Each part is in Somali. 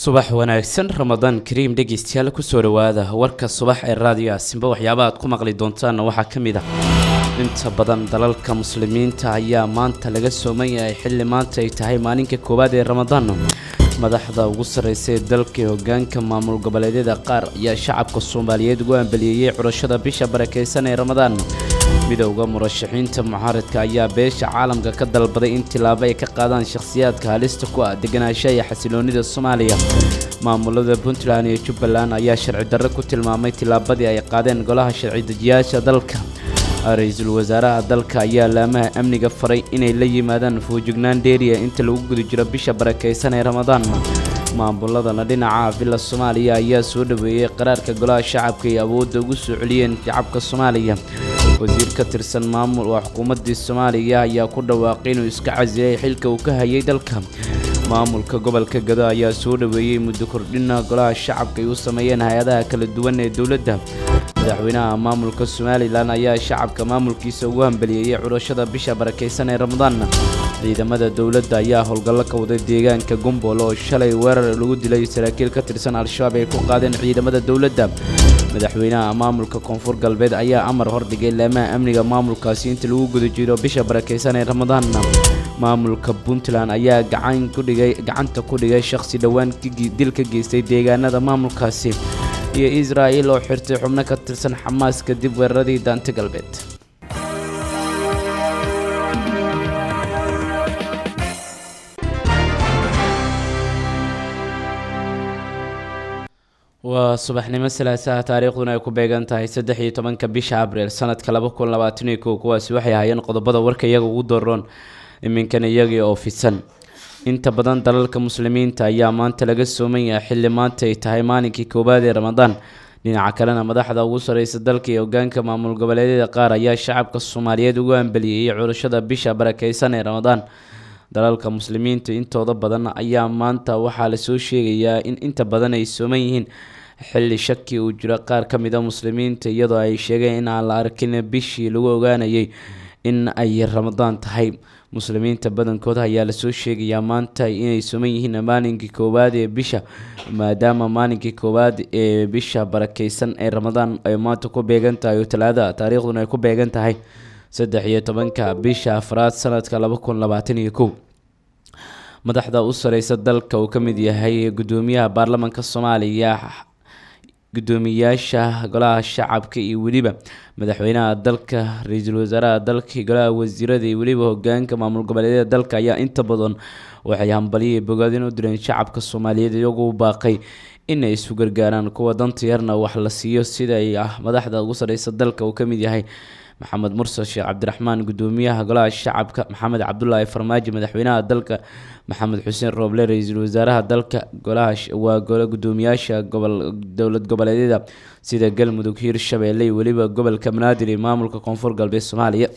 subax wanaagsan ramadaan kariim dhegeystayaal kusoo dhawaada warka subax ee raadiyo aasimba waxyaaba aad ku maqli doontaanna waxaa ka mid ah inta badan dalalka muslimiinta ayaa maanta laga sooman yahay xilli maanta ay tahay maalinka koowaad ee ramadaan madaxda ugu sarreysa ee dalka ee hogaanka maamul goboleedyada qaar ayaa shacabka soomaaliyeed ugu ambaliyeeyey curashada bisha barakeysan ee ramadaan midowda murashaxiinta mucaaradka ayaa beesha caalamka ka dalbaday in tilaabo ay ka qaadaan shakhsiyaadka halista ku ah deganaanshaha iyo xasiloonida soomaaliya maamulada puntland iyo jubbaland ayaa sharci darro ku tilmaamay tilaabadii ay qaadeen golaha sharci dejiyaasha dalka ra-iisul wasaaraha dalka ayaa laamaha amniga faray inay la yimaadaan fuujignaan dheeriya inta lagu guda jiro bisha barakeysan ee ramadaan maamuladana dhinaca villa soomaaliya ayaa soo dhaweeyey qaraarka golaha shacabka ay awoodda ugu soo celiyeen shacabka soomaaliya wasiir ka tirsan maamul waa xukuumaddii soomaaliya ayaa ku dhawaaqay inuu iska casilay xilka uu ka hayay dalka maamulka gobolka gado ayaa soo dhaweeyey muddo kordhina golaha shacabka ay u sameeyeen hay-adaha kala duwan ee dowladda madaxweynaha maamulka somalilan ayaa shacabka maamulkiisa ugu hambaliyeeyey curashada bisha barakeysan ee ramadaan ciidamada dowladda ayaa howlgallo ka waday deegaanka gumbool oo shalay weerar lagu dilay saraakiil ka tirsan al-shabaab ay ku qaadeen ciidamada dowladda madaxweynaha maamulka koonfur galbeed ayaa amar hordhigay laamaha amniga maamulkaasi inta lagu guda jiro bisha barakeysan ee ramadaan maamulka puntland ayaa gacan kudhigay gacanta ku dhigay shakhsi dhowaan dil ka geystay deegaanada maamulkaasi iyo israa'il oo xirtay xubno ka tirsan xamaas kadib weeraradii daanta galbeed waa subaxnimo salaasaha taariikhduna ay ku beegan tahay saddex iyo tobanka bisha abriil sanadka laba kun labaatan iyo kow kuwaasi waxay ahaayeen qodobada warka iyaga ugu doroon iminkan iyagii oo fidsan inta badan dalalka muslimiinta ayaa maanta laga sooman yahay xilli maanta ay tahay maalinkii koowaad ee ramadaan dhinaca kalena madaxda ugu sareysa dalka iyo hogaanka maamul goboleedyada qaar ayaa shacabka soomaaliyeed ugu ambaliyeeyey curashada bisha barakeysan ee ramadaan dalalka muslimiinta intooda badan ayaa maanta waxaa lasoo sheegayaa in inta badan ay sooman yihiin xilli shaki uu jiro qaar ka mid a muslimiinta iyadoo ay sheegeen in aan la arkin bishii lagu ogaanayay in ay ramadaan tahay muslimiinta badankooda ayaa lasoo sheegayaa maanta inay suman yihiin maalinkii koowaad ee bisha maadaama maalinkii koowaad ee bisha barakeysan ee ramadaan ay maanta ku beegan tahay oo talaada taariikhduna ay ku beegan tahay saddex iyo tobanka bisha afraad sanadka laba kun labaatan iyo kow madaxda u sareysa dalka uu ka mid yahay gudoomiyaha baarlamaanka soomaaliya gudoomiyaasha golaha shacabka iyo weliba madaxweynaha dalka ra-iisul wasaaraha dalka golaha wasiirada iyo weliba hogaanka maamul goboleedyada dalka ayaa inta badan waxay hambaliyay bogaadin u direen shacabka soomaaliyeed iyagoo u baaqay inay isu gargaaraan kuwa danta yarna wax la siiyo sida ay ah madaxda ugu sareysa dalka uu ka mid yahay maxamed mursal sheekh cabdiraxmaan gudoomiyaha golaha shacabka maxamed cabdulaahi farmaajo madaxweynaha dalka maxamed xuseen rooble ra-iisul wasaaraha dalka golaha waa gole gudoomiyaasha gobol dowlad goboleedyada sida galmudug hiirshabeelle iyo weliba gobolka banaadir iyo maamulka koonfur galbeed soomaaliya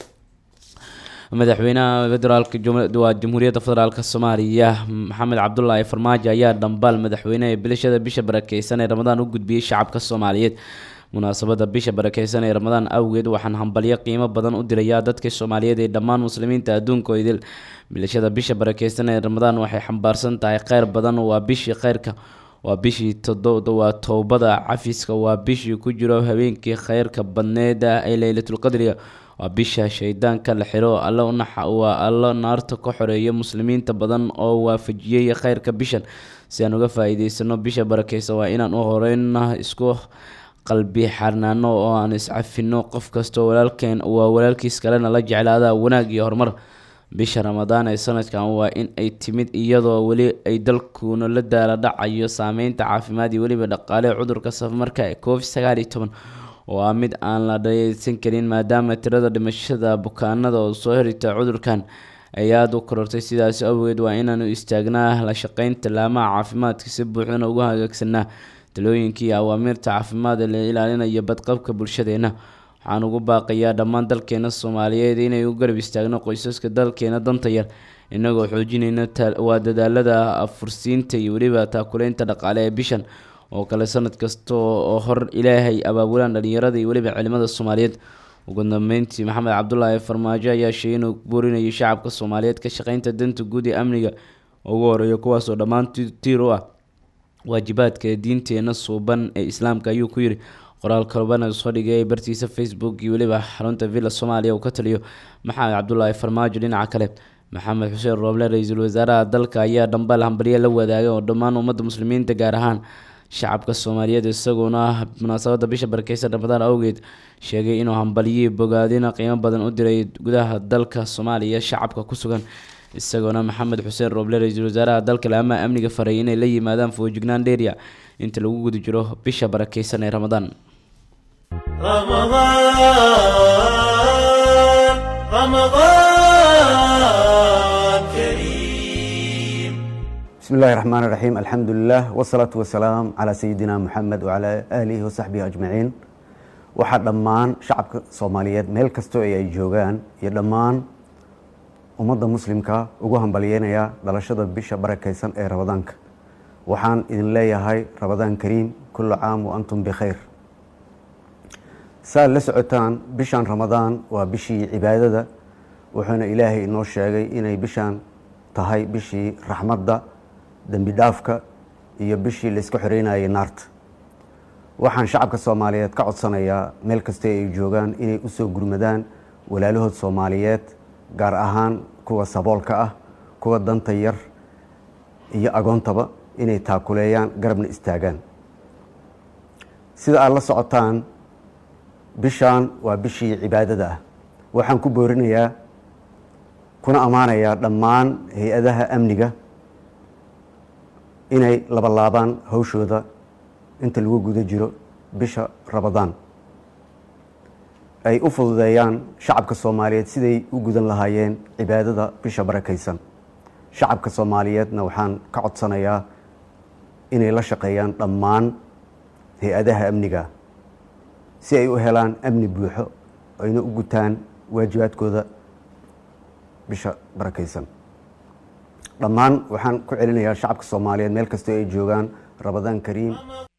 madaxweynaha federaalk waa jamhuuriyadda federaalk soomaaliya maxamed cabdulaahi farmaajo ayaa dhambaal madaxweyneha bilashada bisha barakeysan ee ramadaan u gudbiyey shacabka soomaaliyeed munaasabada bisha barakeysan ee ramadaan awgeed waxaan hambalyo qiimo badan u dirayaa dadka soomaaliyeed ee dhammaan muslimiinta adduunka oo idil bilashada bisha barakeysan ee ramadaan waxay xambaarsan tahay kheyr badan waa bishii kheyrka waa bishii tododa waa towbada cafiska waa bishii ku jiro habeenkii kheyrka badneeda ee leylatulqadriga waa bisha shaydaanka la xiro alle unaxa waa allo naarta ka xoreeya muslimiinta badan oo waafajiyey kheyrka bishan si aan uga faa-iideysano bisha barakeysa waa inaan u horeyna isku qalbi xarnaano oo aan iscafino qof kastoo walaalkeen waa walaalkiis kalena la jeclaada wanaag iyo horumar bisha ramadaan ee sanadkan waa in ay timid iyadoo weli ay dalkuuna la daala dhacayo saameynta caafimaad iyo weliba dhaqaale cudurka safamarka ee covid sagaal iyo toban oo ah mid aan la dhayeysan karin maadaama tirada dhimashada bukaanada oo soo hirita cudurkan ay aada u korortay sidaas awgeed waa inaanu istaagnaa la shaqeynta laamaha caafimaadka si buuxdana ugu hagaagsanaa talooyinkii awaamiirta caafimaad ee la ilaalinayo badqabka bulshadeena waxaan ugu baaqayaa dhammaan dalkeena soomaaliyeed inay u garab istaagno qoysaska dalkeena danta yar inagoo xoojinayna waa dadaalada afursiinta iyo weliba taakuleynta dhaqaale ee bishan oo kale sanad kasta oo hor ilaahay abaabulaan dhalinyarada iyo weliba cilimada soomaaliyeed ugu dambeyntii maxamed cabdulaahi farmaajo ayaa sheegay inuu boorinayo shacabka soomaaliyeed ka shaqeynta danta guud ee amniga ugu horeeya kuwaasoo dhammaan tiir u ah waajibaadka diinteena suuban ee islaamka ayuu ku yiri qoraal kalbana soo dhigay bartiisa facebook iyo weliba xarunta villa soomaaliya uu ka taliyo maxamed cabdulaahi farmaajo dhinaca kale maxamed xuseen rooble ra-iisul wasaaraha dalka ayaa dhambaal hambalyo la wadaagay oo dhammaan ummadda muslimiinta gaar ahaan shacabka soomaaliyeed isagoona munaasabada bisha barakeysan ramadaan awgeed sheegay inuu hambalyihii bogaadina qiimo badan u diray gudaha dalka soomaaliya shacabka ku sugan isagoona maxamed xuseen rooble ra-iisul wasaaraha dalka laama amniga faray inay la yimaadaan foojignaan dheeriya inta lagu guda jiro bisha barakeysan ee ramadaan رمضان رمضان كريم بسم الله الرحمن الرحيم الحمد لله والصلاة والسلام على سيدنا محمد وعلى آله وصحبه أجمعين waxaa dhammaan shacabka soomaaliyeed meel kastoo ay joogaan iyo dhammaan ummadda muslimka ugu hambalyeynaya dhalashada bisha barakaysan ee ramadaanka waxaan idin leeyahay ramadaan kariim kullu caam wa antum bikhayr saad la socotaan bishan ramadaan waa bishii cibaadada wuxuuna ilaahay inoo sheegay inay bishan tahay bishii raxmadda dembi dhaafka iyo bishii la iska xoreynayay naarta waxaan shacabka soomaaliyeed ka codsanayaa meel kastoo ay joogaan inay u soo gurmadaan walaalahood soomaaliyeed gaar ahaan kuwa saboolka ah kuwa danta yar iyo agoontaba inay taakuleeyaan garabna istaagaan sida aad la socotaan bishaan waa bishii cibaadada ah waxaan ku boorinayaa kuna ammaanayaa dhammaan hay-adaha amniga inay labalaabaan hawshooda inta lagu guda jiro bisha ramadaan ay u fududeeyaan shacabka soomaaliyeed siday u gudan lahaayeen cibaadada bisha barakaysan shacabka soomaaliyeedna waxaan ka codsanayaa inay la shaqeeyaan dhammaan hay-adaha amniga si ay u helaan amni buuxo ayna u gutaan waajibaadkooda bisha barakaysan dhammaan waxaan ku celinayaa shacabka soomaaliyeed meel kastoo ay joogaan ramadaan kariim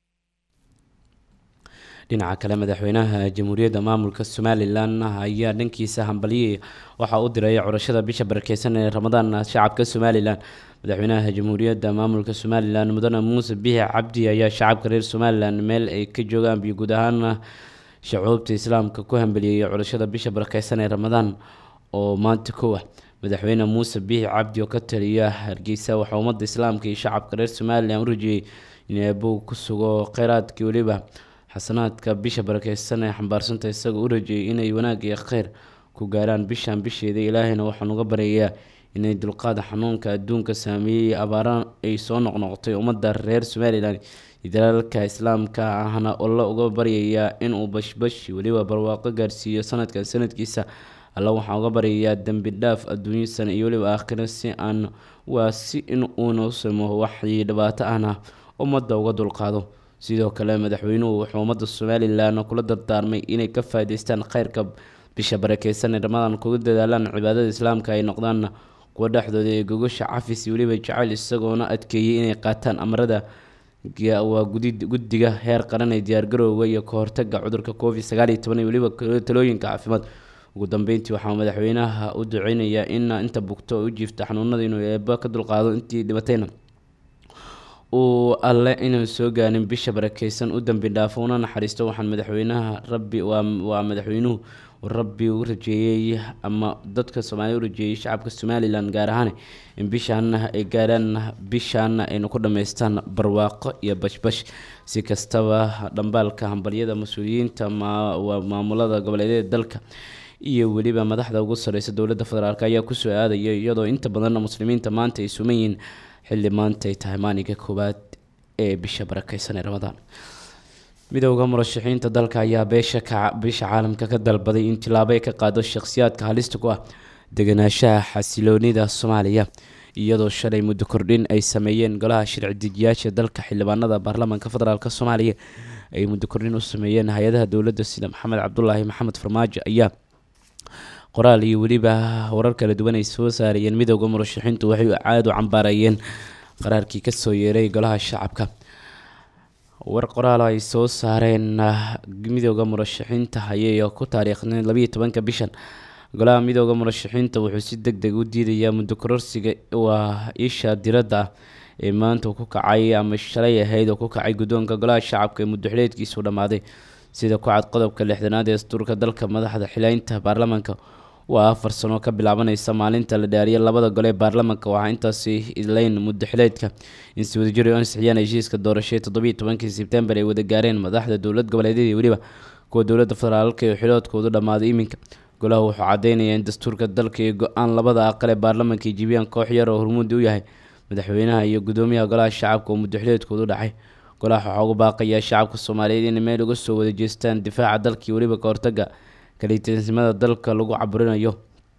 dhinaca kale madaxweynaha jamhuuriyadda maamulka somalilan ayaa dhankiisa hambalyi waxaa u diray curashada bisha barakeysan ee ramadaan shacabka somalilan madaxweynaha jamhuuriyadda maamulka somalilan mudane muuse bixi cabdi ayaa shacabka reer somalilan meel ay ka joogaan biyo guud ahaan shacuubta islaamka ku hambeliyey curashada bisha barakeysan ee ramadaan oo maanta kow ah madaxweyne muuse bixi cabdi oo ka taliya hargeysa waxaa ummadda islaamka iyo shacabka reer somalilan u rajeeyey in eebow ku sugo kheyraadkii weliba xasanaadka bisha barakeysan ee xambaarsanta isagoo u rajeeyay inay wanaag iyo kheyr ku gaaraan bishan bisheeda ilaahayna waxaan uga baryayaa inay dulqaada xanuunka adduunka saameeyey abaara ay soo noqnoqotay ummadda reer somalilan iyo dalaalka islaamka ahna alla uga baryayaa inuu bashbash weliba barwaaqo gaarsiiyo sanadkan sanadkiisa alla waxaan uga baryayaa dembi dhaaf adduunyasan iyo weliba aakhira si aan waa si in uuna u samo waxii dhibaato ahna ummadda uga dulqaado sidoo kale madaxweynuhu wuxuu ummadda somalilan kula dardaarmay inay ka faa'iideystaan kheyrka bisha barakeysan ee ramadan kuga dadaalaan cibaadada islaamka ay noqdaan kuwa dhexdooda ee gogasha cafis iyo weliba jacayl isagoona adkeeyey inay qaataan amarada waa guddiga heer qaran ee diyaargarowga iyo ka hortaga cudurka covid sagaal iyo toban iyo weliba talooyinka caafimaad ugu dambeyntii waxaa madaxweynaha u duceynayaa in inta bugto oo u jiifta xanuunada inuu eeba ka dulqaado intii dhibatayna uu alle inaan soo gaarin bisha barakeysan u dambi dhaafo una naxariisto waxaan madaxweynaha rabbi waa madaxweynuhu rabbi u rajeeyey ama dadka soomaalida u rajeeyey shacabka somalilan gaar ahaan in bishaana ay gaaraan bishaana aynu ku dhammaystaan barwaaqo iyo bashbash si kastaba dhambaalka hambalyada mas-uuliyiinta maamulada goboleedyada dalka iyo weliba madaxda ugu sareysa dowladda federaalk ayaa kusoo aadaya iyadoo inta badanna muslimiinta maanta ay suman yihiin xilli maanta ay tahay maalinka koowaad ee bisha barakeysan ee ramadaan midowda murashaxiinta dalka ayaa beesha ka bisha caalamka ka dalbaday in tilaabo ay ka qaado shakhsiyaadka halista ku ah deganaanshaha xasiloonida soomaaliya iyadoo shalay muddo kordhin ay sameeyeen golaha sharci dejiyaasha dalka xildhibaanada baarlamaanka federaalk soomaaliya ay muddo kordhin u sameeyeen hay-adaha dowladda sida maxamed cabdulaahi maxamed farmaajo ayaa qoraal iyo weliba warar kala duwan ay soo saarayeen midowda murashaxiintu waxay aada u cambaarayeen qaraarkii kasoo yeeray golaha shacabka war qoraal ay soo saareen midowda murashaxiinta ayay ku taariikhneen labayo tobanka bishan golaha midowda murashaxiinta wuxuu si deg deg u diidayaa muddo kororsiga waa isha diradda ah ee maanta ku kacay ama shalay ahayd oo ku kacay guddoonka golaha shacabka ee muddoxileedkiisu dhammaaday sida ku cad qodobka lixdanaad ee dastuurka dalka madaxda xileynta baarlamaanka waa afar sano ka bilaabanaysa maalinta la dhaariyay labada gole ee baarlamaanka waxaa intaasi idleyn muddoxileedka in si wadajir ay u ansixiyaan heshiiska doorashada toddobiiyo tobankii sebtembar ay wada gaareen madaxda dowlad goboleedyada iyo weliba kuwa dowladda federaalka ee xiloodkoodu dhammaaday iminka golaha wuxuu caddeynaya in dastuurka dalka iyo go-aan labada aqal ee baarlamaanka ay jibiyaan koox yar oo hormuudi u yahay madaxweynaha iyo gudoomiyaha golaha shacabka oo muddoxileedkoodu dhacay golaha waxaa ugu baaqayaa shacabka soomaaliyeed inay meel uga soo wada jeestaan difaaca dalka iyo weliba ka hortaga kalitanimada dalka lagu caburinayo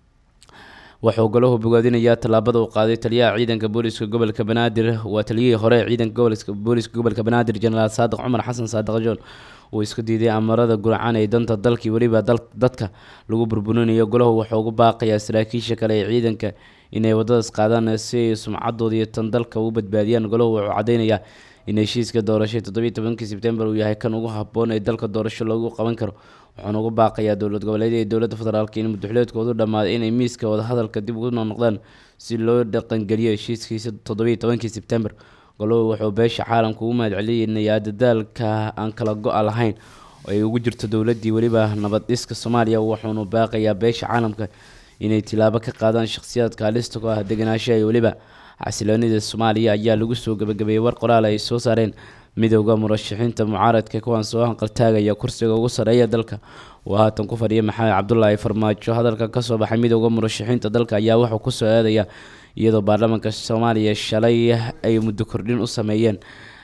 wuxuu golahu bogaadinayaa tallaabada uu qaaday taliyaha ciidanka booliska gobolka banaadir waa taliyihii hore ee ciidanka gobolka booliska gobolka banaadir jenaraal saadiq cumar xasan saadiq jool uu isku diiday amarada gurcan ee danta dalka iyo weliba dadka lagu burburinayo golahu wuxuu ugu baaqayaa saraakiisha kale ee ciidanka inay wadadaas qaadaan si ay sumcadooda iyo tan dalka u badbaadiyaan golahu wuxuu cadeynayaa in heshiiska doorashada toddobiiyo tobankii sebtembar uu yahay kan ugu haboon ee dalka doorasho loogu qaban karo wuxuuna ugu baaqayaa dowlad goboleedyada iyo dowladda federaalka in muddoxileedkoodu dhammaaday inay miiska wadahadalka dib ugu noqdaan si loo dhaqangeliyo heshiiskiisa toddobiiyo tobankii sebtembar golohu wuxuu beesha caalamka ugu mahadcelinayaa dadaalka aan kala go-a lahayn oo ay ugu jirto dowladdii weliba nabad dhiska soomaaliya wuxuuna baaqayaa beesha caalamka inay tilaabo ka qaadaan shakhsiyaadka halista ku ah deganaanshaha iyo weliba xasiloonida soomaaliya ayaa lagu soo gabagabeeyey war qoraal ay soo saareen midowda murashaxiinta mucaaradka kuwaan soo hanqaltaagaya kursiga ugu sarreeya dalka uu haatan ku fadhiya maxamed cabdulaahi farmaajo hadalka kasoo baxay midowda murashaxiinta dalka ayaa wuxuu kusoo aadaya iyadoo baarlamaanka soomaaliya shalay ay muddo kordhin u sameeyeen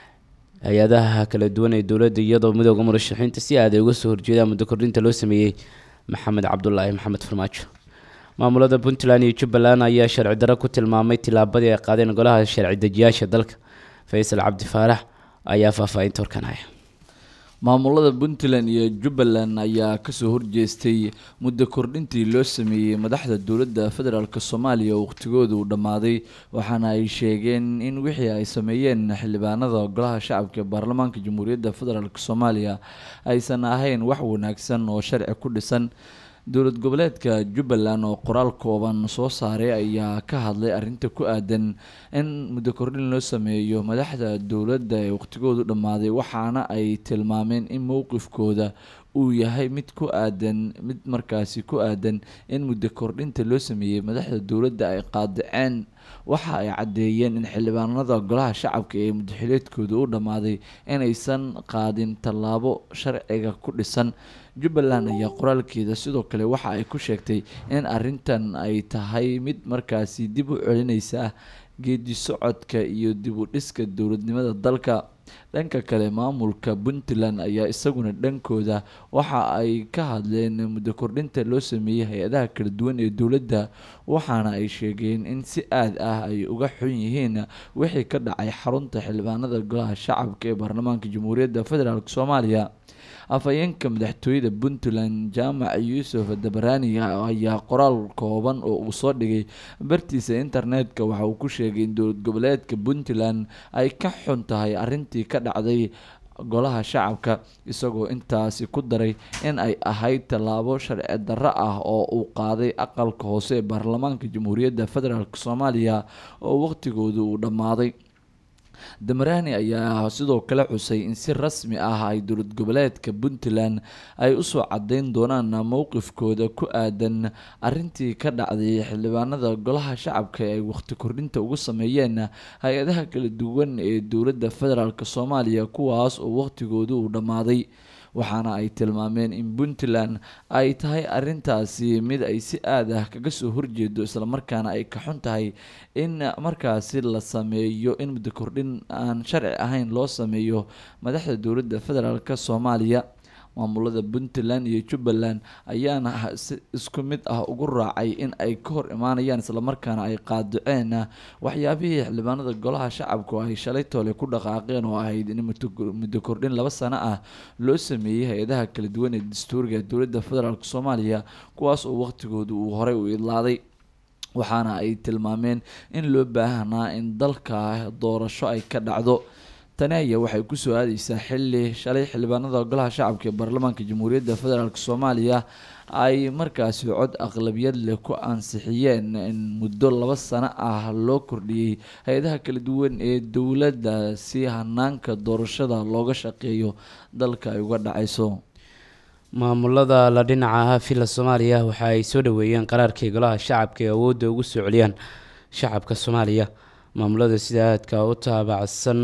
hay-adaha kala duwan ee dowladda iyadoo midowda murashaxiinta si aad ay uga soo horjeedaan muddo kordhinta loo sameeyey maxamed cabdulaahi maxamed farmaajo maamulada puntland iyo jubbaland ayaa sharci darro ku tilmaamay tilaabadii ay qaadeen golaha sharci dejiyaasha dalka faysal cabdi faarax ayaa faahfaahinta warkanaya maamulada puntland iyo jubbaland ayaa kasoo horjeestay muddo kordhintii loo sameeyey madaxda dowladda federaalk soomaaliya oo waqtigooda uu dhammaaday waxaana ay sheegeen in wixii ay sameeyeen xildhibaanada golaha shacabka ee baarlamaanka jamhuuriyadda federaalk soomaaliya aysan ahayn wax wanaagsan oo sharci ku dhisan dowlad goboleedka jubbaland oo qoraal kooban soo saaray ayaa ka hadlay arrinta ku aadan in muddo kordhin loo sameeyo madaxda dowladda ee waqtigoodu dhammaaday waxaana ay tilmaameen in mowqifkooda uu yahay mid ku aadan mid markaasi ku aadan in muddo kordhinta loo sameeyey madaxda dowladda ay qaadaceen waxa ay caddeeyeen in xildhibaanada golaha shacabka ee muddaxileedkooda u dhammaaday inaysan qaadin tallaabo sharciga ku dhisan jubbaland ayaa qoraalkeeda sidoo kale waxa ay ku sheegtay in arrintan ay tahay mid markaasi dib u celinaysa geedi socodka iyo dib u dhiska dowladnimada dalka dhanka kale maamulka puntland ayaa isaguna dhankooda waxa ay ka hadleen muddo kordhinta loo sameeyey hay-adaha kala duwan ee dowladda waxaana ay sheegeen in si aad ah ay uga xun yihiin wixii ka dhacay xarunta xildhibaanada golaha shacabka ee baarlamaanka jamhuuriyadda federaalk soomaaliya afhayeenka madaxtooyada puntland jaamac yuusuf dabaraani ayaa qoraal kooban oo uu soo dhigay bartiisa internetka waxa uu ku sheegay in dowlad goboleedka puntland ay ka xun tahay arrintii ka dhacday golaha shacabka isagoo intaasi ku daray in ay ahayd tallaabo sharci darro ah oo uu qaaday aqalka hoose ee baarlamaanka jamhuuriyadda federaalk soomaaliya oo waqtigooda uu dhammaaday damarani ayaa sidoo kale xusay in si rasmi ah ay dowlad goboleedka puntland ay usoo cadeyn doonaan mowqifkooda ku aadan arintii ka dhacday xildhibaanada golaha shacabka ee ay waqti kordhinta ugu sameeyeen hay-adaha kala duwan ee dowladda federaalk soomaaliya kuwaas oo waqtigooda uu dhammaaday waxaana ay tilmaameen in puntland ay tahay arintaasi mid ay si aad ah kaga soo horjeedo islamarkaana ay ka xun tahay in markaasi la sameeyo in muddo kordhin aan sharci ahayn loo sameeyo madaxda dowladda federaalk soomaaliya maamulada puntland iyo jubbaland ayaana si isku mid ah ugu raacay in ay ka hor imaanayaan islamarkaana ay qaadaceen waxyaabihii xildhibaanada golaha shacabku ay shalay toole ku dhaqaaqeen oo ahayd in muddo kordhin laba sano ah loo sameeyey hay-adaha kala duwan ee dastuuriga dowladda federaalk soomaaliya kuwaas oo waqtigooda uu horey u idlaaday waxaana ay tilmaameen in loo baahnaa in dalka doorasho ay ka dhacdo tani ayaa waxay kusoo aadeysaa xili shalay xildhibaanada golaha shacabka ee baarlamaanka jamhuuriyadda federaalk soomaaliya ay markaasi cod aqlabiyad leh ku ansixiyeen in muddo laba sano ah loo kordhiyey hay-adaha kala duwan ee dowladda si hanaanka doorashada looga shaqeeyo dalka ay uga dhaceyso maamulada la dhinaca ah villa soomaaliya waxa ay soo dhaweeyeen qaraarkii golaha shacabka ee awoodda ugu soo celiyaan shacabka soomaaliya maamulada sida aadka u taabacsan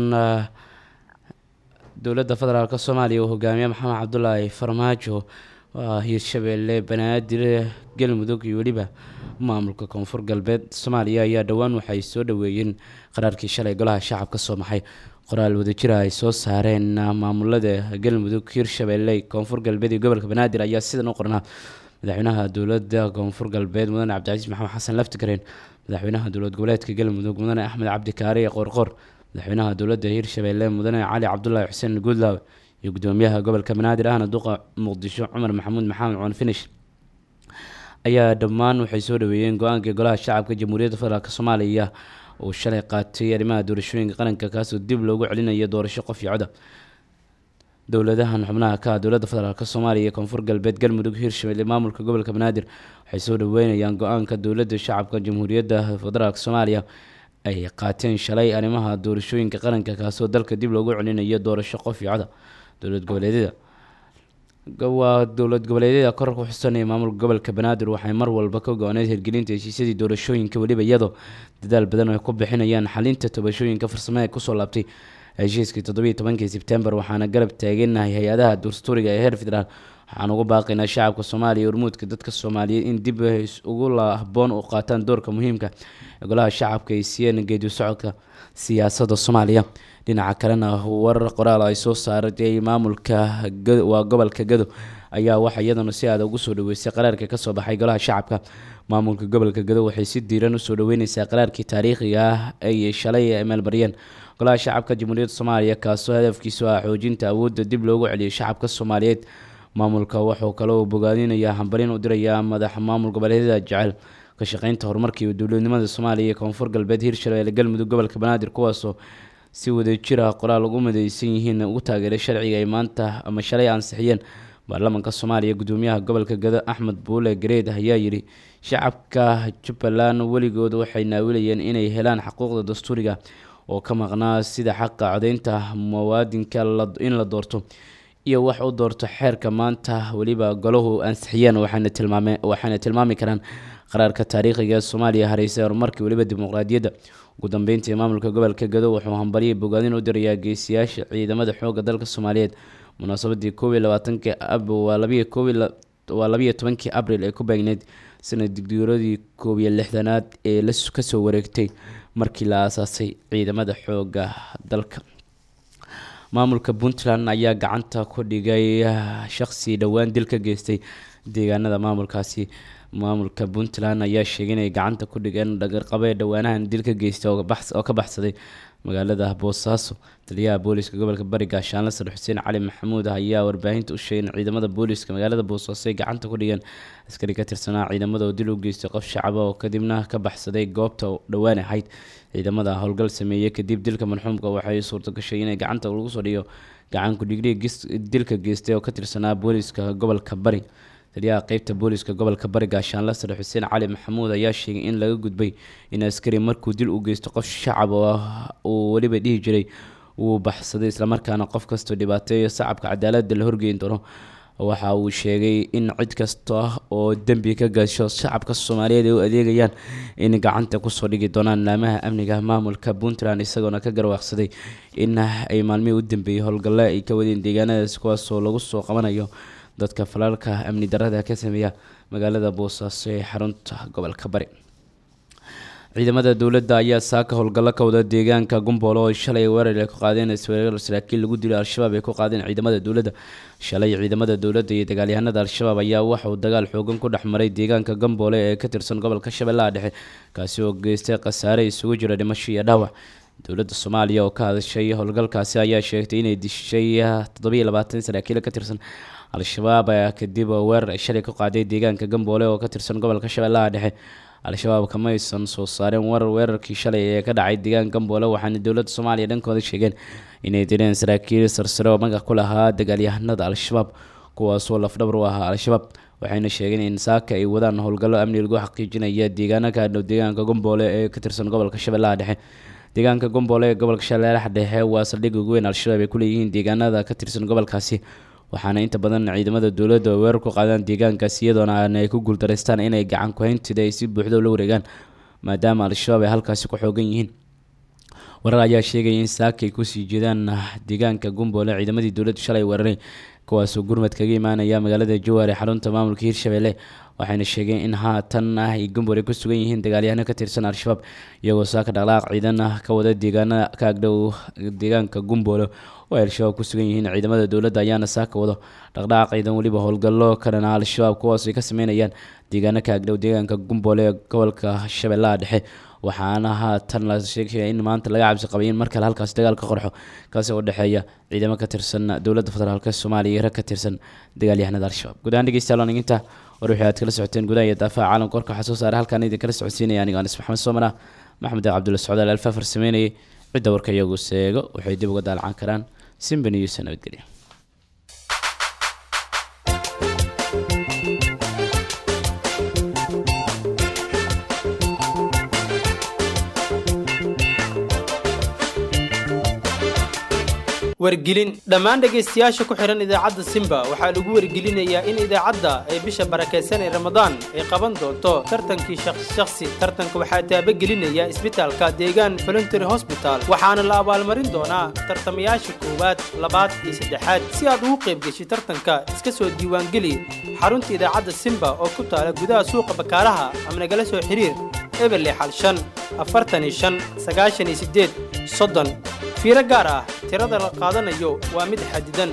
dowladda federaalk soomaaliya uu hogaamiye maxamed cabdulaahi farmaajo waa hiirshabeelle banaadir galmudug iyo weliba maamulka koonfur galbeed soomaaliya ayaa dhowaan waxay soo dhaweeyeen qaraarkii shalay golaha shacabka soo maxay qoraal wadajira ay soo saareen maamulada galmudug hiirshabeelle koonfur galbeed iyo gobolka banaadir ayaa sidan u qornaa madaxweynaha dowladda koonfur galbeed mudane cabdicasiis maxamed xasan laftigareen madaxweynaha dowlad goboleedka galmudug mudane axmed cabdi kaare qoorqoor madaxweynaha dowladda hiirshabeelle mudane cali cabdulaahi xuseen guudlaawe iyo gudoomiyaha gobolka banaadir ahna duqa muqdisho cumar maxamuud maxamed coon finish ayaa dhammaan waxay soo dhaweeyeen go-aankii golaha shacabka jamhuuriyadda federaalk soomaaliya uu shalay qaatay arrimaha doorashooyinka qaranka kaasoo dib loogu celinayo doorasho qof iyo coda dowladahan xubnaha ka ah dowladda federaalk soomaaliya ee koonfur galbeed galmudug hiirshabelle maamulka gobolka banaadir waxay soo dhaweynayaan go-aanka dowladda shacabka jamhuuriyadda federaalk soomaaliya ay qaateen shalay arrimaha doorashooyinka qaranka kaasoo dalka dib loogu celinayo doorasho qof iyo coda dowlad goboleedyada waa dowlad goboleedyada korarka ku xusanaya maamulka gobolka banaadir waxay mar walba ka go-oneyd hirgelinta heshiisyadii doorashooyinka weliba iyadoo dadaal badan ay ku bixinayaan xalinta tabashooyinka farsamo ee kusoo laabtay heshiiskii toddobiiyo tobankii sebtembar waxaana garab taaganahay hay-adaha dastuuriga ee heer federaal waxaan ugu baaqaynaa shacabka soomaaliya urmuudka dadka soomaaliyeed in dib ugu habboon u qaataan doorka muhiimka ee golaha shacabka ay siiyeen geedi socodka siyaasadda soomaaliya dhinaca kalena warar qoraal ay soo saaray maamulka waa gobolka gado ayaa waxa iyadana si aada ugu soo dhaweysay qaraarka kasoo baxay golaha shacabka maamulka gobolka gado waxay si diiran usoo dhaweyneysaa qaraarkii taariikhiga ah ay shalay meelmariyeen golaha shacabka jamhuuriyadda soomaaliya kaasoo hadafkiisu ah xoojinta awoodda dib loogu celiyay shacabka soomaaliyeed maamulka wuxuu kaloo bogaadinayaa hambalin u dirayaa madaxa maamul goboleedyada jecel ka shaqeynta horumarka iyo dowladnimada soomaaliya ee koonfur galbeed hiirshabelle galmudug gobolka banaadir kuwaasoo si wadajir ah qoraal ugu mideysan yihiin ugu taageeray sharciga ay maanta ama shalay ansixiyeen baarlamaanka soomaaliya gudoomiyaha gobolka gado axmed buule gareed ayaa yidhi shacabka jubbaland weligood waxay naawilayeen inay helaan xuquuqda dastuuriga oo ka maqnaa sida xaqa codeynta muwaadinka in la doorto iyo wax u doorto xeerka maanta weliba golahu ansixiyeen waxaana tilmaame waxaana tilmaami karaan qaraarka taariikhiga ee soomaaliya hareysa horumarkii weliba dimuqraadiyadda ugu dambeyntii maamulka gobolka gado wuxuu hambaryay bogaadin u dirayaa geesiyaasha ciidamada xoogga dalka soomaaliyeed munaasabadii koob iyo labaatanki ab waa labiyo koob waa labiyo tobankii abril ee ku beegneyd sanad digdiyooradii koob iyo lixdanaad ee la kasoo wareegtay markii la aasaasay ciidamada xoogga dalka maamulka puntland ayaa gacanta ku dhigay shaqsi dhowaan dil ka geystay deegaanada maamulkaasi maamulka puntland ayaa sheegay inay gacanta ku dhigeen dhagarqabe dhowaanahan dil ka geystay oo ka baxsaday magaalada boosaaso taliyaha booliska gobolka bari gaashaanle sar xuseen cali maxamuud ayaa warbaahinta u sheegay in ciidamada booliska magaalada boosaaso ay gacanta ku dhigeen askari ka tirsanaa ciidamada oo dil u geystay qof shacaba oo kadibna ka baxsaday goobta dhowaan ahayd ciidamada howlgal sameeyey kadib dilka marxuumka waxay suurto gashay inay gacanta lagu soo dhigo gacan ku-dhigri dilka geystay oo ka tirsanaa booliska gobolka bari taliyaha qeybta booliska gobolka bari gaashaanle sare xuseen cali maxamuud ayaa sheegay in laga gudbay in askari markuu dil u geysto qof shacab uu weliba dhihi jiray wuu baxsaday islamarkaana qof kastoo dhibaateeyo sacabka cadaalada la horgeyn doono waxa uu sheegay in cid kasta oo dembi ka gasho shacabka soomaaliyeed ay u adeegayaan in gacanta kusoo dhigi doonaan laamaha amniga maamulka puntland isagoona ka garwaaqsaday in ay maalmihii u dambeeyey howlgalle ay ka wadeen deegaanadaas kuwaasoo lagu soo qabanayo dadka falaalka amni darada ka sameeya magaalada boosaaso ee xarunta gobolka bari ciidamada dowladda ayaa saaka howlgallo ka wada deegaanka gumboolo oo shalay weerar ay ku qaadeen isweerar saraakiil lagu dilay al-shabaab ay ku qaadeen ciidamada dowladda shalay ciidamada dowladda iyo dagaalyahanada al-shabaab ayaa waxauu dagaal xoogan ku dhex maray deegaanka gamboole ee ka tirsan gobolka shabeellaha dhexe kaasi oo geystay khasaare isugu jira dhimasho iyo dhaawac dowladda soomaaliya oo ka hadashay howlgalkaasi ayaa sheegtay inay dishay toddobiyo labaatan saraakiil ka tirsan al-shabaab kadib weerar ay shalay ku qaaday deegaanka gamboole oo ka tirsan gobolka shabeellaha dhexe al-shabaab kamaysan soo saareen warar weerarkii shalay ee ka dhacay deegaan gamboole waxaana dowladda soomaaliya dhankooda sheegeen inay direen saraakiil sarsare oo magac ku lahaa dagaalyahanada al-shabaab kuwaasoo lafdhabar u ahaa al-shabaab waxayna sheegeen in saaka ay wadaan howlgallo amni lagu xaqiijinaya deegaana ka dhow deegaanka gomboole ee ka tirsan gobolka shabeellaha dhexe deegaanka gomboole ee gobolka shabeellaha dhexe waa saldhig ugu weyn al-shabaab ay kuleeyihiin deegaanada ka tirsan gobolkaasi waxaana inta badan ciidamada dowladda oo weerar ku qaadaan deegaankaasi iyadoona aan ay ku guuldareystaan inay gacan ku-hayntida ay si buuxda ula wareegaan maadaama al-shabaab ay halkaasi ku xoogan yihiin warar ayaa sheegaya in saaka ay kusii jeedaan deegaanka gomboole ciidamadii dowladdu shalay weeraray kuwaasoo gurmad kaga imaanaya magaalada jawaar ee xarunta maamulka hirshabelle waxayna sheegeen in haatan ah ay gomboole ku sugan yihiin dagaalyahano ka tirsan al-shabaab iyagoo saaka dhaqlaaq ciidan ah ka wada deegaana ka agdhow deegaanka gomboole oo ay al-shabaab ku sugan yihiin ciidamada dowladda ayaana saaka wado dhaqdhaqaaq ciidan weliba howlgallo ka dhana al-shabaab kuwaas ay ka sameynayaan deegaano ka agdhow deegaanka gomboole ee gobolka shabeellaha dhexe waxaana haatan la sheegaya in maanta laga cabsi qabay in mar kale halkaas dagaal ka qorxo kaasi oo dhexeeya ciidamo ka tirsan dowladda federaalk soomaaliya iyo rag ka tirsan dagaalyahanada al-shabaab guud ahaan dhegeystayaal inta war wixii aad kala socoteen gudaha iyo daafaha caalamka warka waxaa soo saaray halkaan idin kala socodsiinaya anigo anis maxamed soomana maxmed cabdulla socdaal alfaafar sameynayay cidda warka iyagu seego waxay dib uga daalacaan karaan simban iyo nabadgelya wargelin dhammaan dhegaystayaasha ku xidhan idaacadda simba waxaa lagu wargelinayaa in idaacadda ay bisha barakaysan ee ramadaan ay qaban doonto tartankii shakhsi tartanka waxaa taabagelinaya isbitaalka deegaan voluntary hosbital waxaana la abaalmarin doonaa tartamayaasha koowaad labaad iyo saddexaad si aad ugu qayb geshi tartanka iska soo diiwaangeli xarunta idaacadda simba oo ku taala gudaha suuqa bakaaraha ama nagala soo xiriir eberle xal shan afartan iyo shan sagaashan iyo siddeed soddon fiiro gaar ah tirada la qaadanayo waa mid xadidan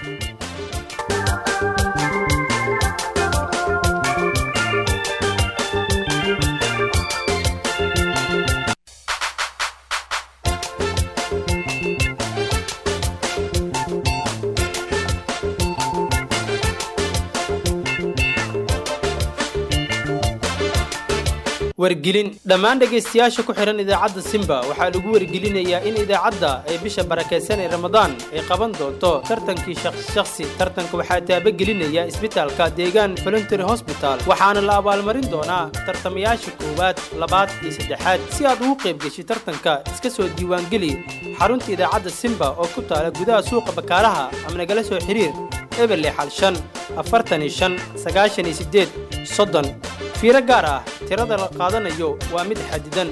wargelin dhammaan dhegaystayaasha ku xidhan idaacadda simba waxaa lagu wargelinayaa in idaacadda ay bisha barakaysan ee ramadaan ay qaban doonto tartankii shakhsi tartanka waxaa taabagelinaya isbitaalka deegaan voluntary hosbital waxaana la abaalmarin doonaa tartamayaasha koowaad labaad iyo saddexaad si aad ugu qayb geshi tartanka iska soo diiwaangeli xarunta idaacadda simba oo ku taala gudaha suuqa bakaaraha ama nagala soo xiriir eberle xal shan afartan iyo shan sagaashan iyo siddeed soddon fiiro gaar ah tirada la qaadanayo waa mid xadidan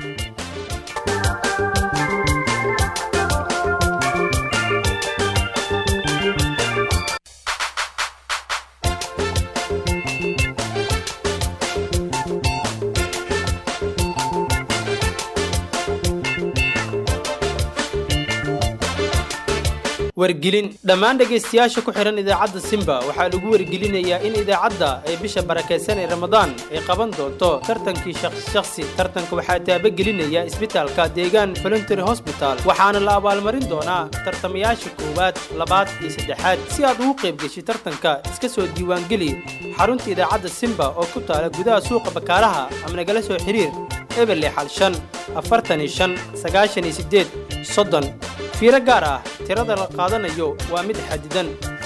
wargelin dhammaan dhegaystayaasha ku xidhan idaacadda simba waxaa lagu wargelinayaa in idaacadda ay bisha barakaysan ee ramadaan ay qaban doonto tartankii shakhsi tartanka waxaa taabagelinaya isbitaalka deegaan voluntary hosbital waxaana la abaalmarin doonaa tartamayaasha koowaad labaad iyo saddexaad si aad ugu qayb geshi tartanka iska soo diiwaangeli xarunta idaacadda simba oo ku taala gudaha suuqa bakaaraha ama nagala soo xiriir eberle xal shan afartan iyo shan sagaashan iyo siddeed soddon fiiro gaar ah tirada la qaadanayo waa mid xadidan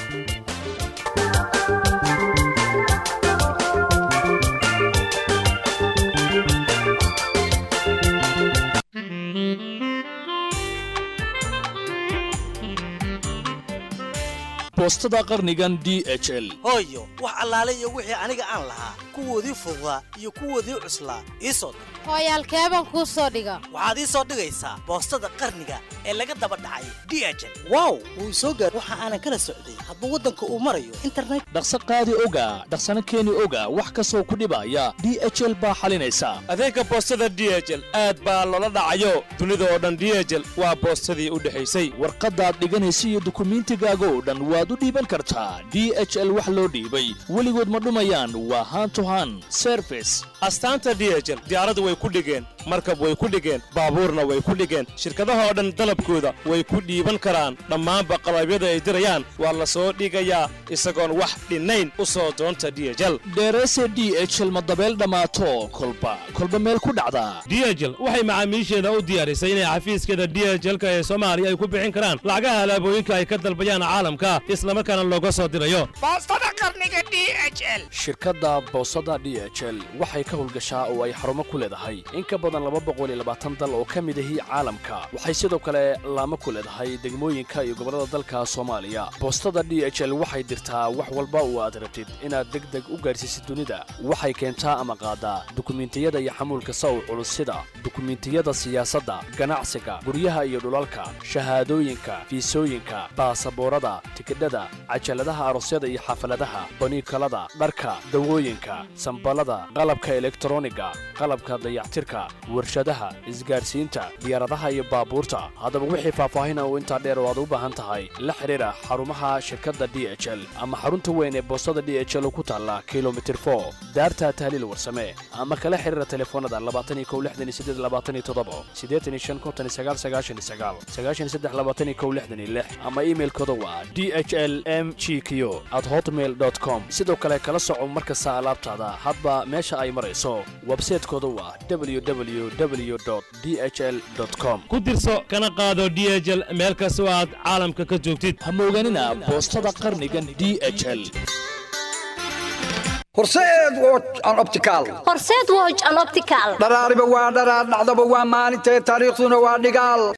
boostada qarnigan d h l hooyo wax allaale iyo wixii aniga aan lahaa kuwoodii fududaa iyo kuwoodii cuslaa ii soo dir hooyaalkeebaan kuu soo dhiga waxaad ii soo dhigaysaa boostada qarniga ee laga daba dhacay d h l wow wuu soo gaar waxa aanan kala socday hadduu waddanka uu marayo internet dhaqso qaadi oga dhaqsana keeni oga wax kastoo ku dhibaya d h l baa xalinaysa adeegga boostada d h l aad baa loola dhacayo dunida oo dhan d h l waa boostadii u dhexaysay warqaddaad dhiganaysa iyo dukumiintigaaga oo dhan waad u dhiiban kartaa d h l wax loo dhiibay weligood ma dhumayaan waa haan to han serfis astaanta d h l diyaaradu way ku dhigeen markab way ku dhigeen baabuurna way ku dhigeen shirkadaha oo dhan dalabkooda way ku dhiiban karaan dhammaanba qalabyada ay dirayaan waa la soo dhigayaa isagoon wax dhinnayn u soo doonta diyejal dheerese d h l madabeel dhammaato kolba kolba meel ku dhacda diyejel waxay macaamiisheeda u diyaarisay inay xafiiskeeda diyejelka ee soomaaliya ay ku bixin karaan lacagaha alaabooyinka ay ka dalbayaan caalamka islamarkaana looga soo dirayo boostada qarniga d h l shirkadda boosada d h l waxay ka howlgashaa oo ay xarumo ku leedahay in ka badan laba boqol iyo labaatan dal oo ka mid ahi caalamka waxay sidoo kale laamo ku leedahay degmooyinka iyo gobollada dalka soomaaliya boostada d h l waxay dirtaa wax walba oo aad rabtid inaad deg deg u gaarsiisid dunida waxay keentaa ama qaadaa dukumiintiyada iyo xamuulka saw culus sida dukumiintiyada siyaasadda ganacsiga guryaha iyo dhulalka shahaadooyinka fiisooyinka baasaboorada tikidhada cajaladaha aroosyada iyo xafaladaha baniikalada dharka dawooyinka sambalada qalabka elektroniga qalabka dayactirka warshadaha isgaarsiinta diyaaradaha iyo baabuurta haddaba wixii faahfaahin oo intaa dheer oo aad u baahan tahay la xidhiira xarumaha shirkadda d h l ama xarunta weyn ee boostada d h l ku taalla kilomitir for daarta tahliil warsame ama kala xidhiira telefoonada labaatan iyo kow lixdan iyo siddeed labaatan iyo toddoba siddeetan iyo shan konton iyo sagaal sagaashan iyo sagaal sagaashan iyo saddex labaatan iyo kow lixdan iyo lix ama iimailkooda waa d h l m g q at hotmail dot com sidoo kale kala soco mar kasta alaabtaada hadba meesha ay marayso websaytekooda waa www d h l com ku dirso kana qaado diyejel meel kastoo aad caalamka ka joogtid ha mooganina boostada qarnigan d h l horseed woj an optical horseed woj an optical dharaariba waa dharaar dhacdaba waa maalintee taariikhduna waa dhigaal